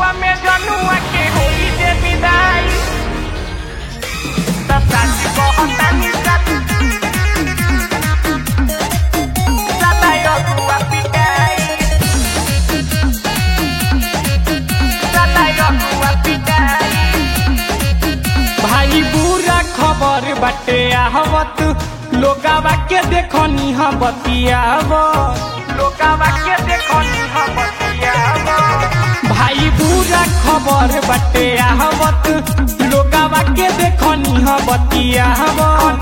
फगुआ में जनुआ के होली जे विदाई त साची कहतानी साथ सदाई अगुआ पिटाई सदाई अगुआ पिटाई भाई बुरा खबर बाटे आहवत लोगावा के देखनी हम बतियाव लोगावा के देखनी हम बतियाव भाई बुरा खबर बाटे आहवत लोगावा के देखनी हम बतियाव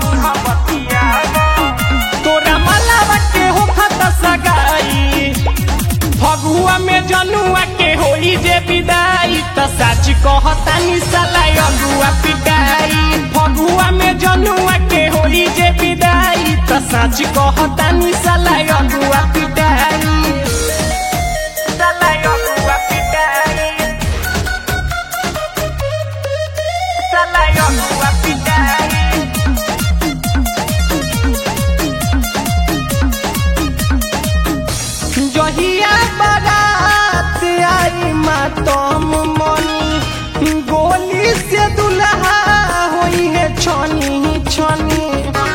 तोरा मलावा के हो खत सगाई फगुआ में जनुआ के होली जे विदाई त साच कहतानी साला अगुआ पिटाई फगुआ में जनुआ के होली जे विदाई त साच कहतानी साला अगुआ पिटाई साला अगुआ पिटाई साला अगुआ पिटाई जहिया बारात आई मातम मनी गोली से दुल्हा होई है छनी छनी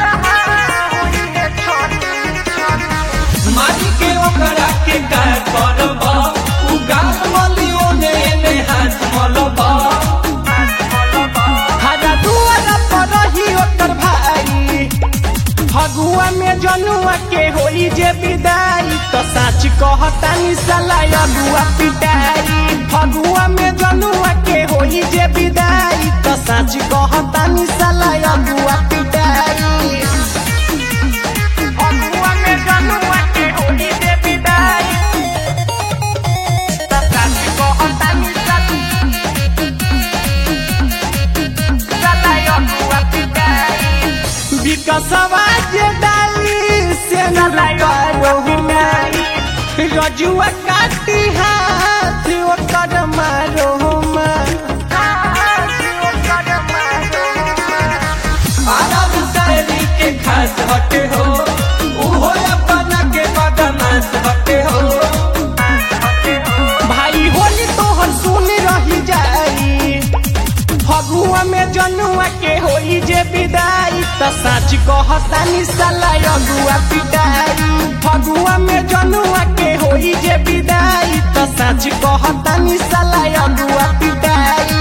मारी के ओकरा के का करब उ गाल मलियो ने ने हाथ मलब हरा दुआरा पर रही ओकर भाई फगुआ में जनुआ के होई जे विदाई त साच कहतानी साला अगुआ पिटाई फगुआ में जनुआ के होई जे विदाई त साच कहतानी साला अगुआ पिटाई फगुआ में जनुआ के होई जे विदाई त साच कहतानी साला अगुआ पिटाई विकसवा जे डाली से रजुआ काटी हाथ ओकर मारो अरब शायरी के खास हटे हो उहो अपना के बदमाश हटे हो भाई होली तोहर सुन रही जाई फगुआ में जनुआ के होली जे विदाई त साच कहतानी साला अगुआ पिटाई फगुआ में जनुआ के होली जे विदाई त साच कहतानी साला अगुआ पिटाई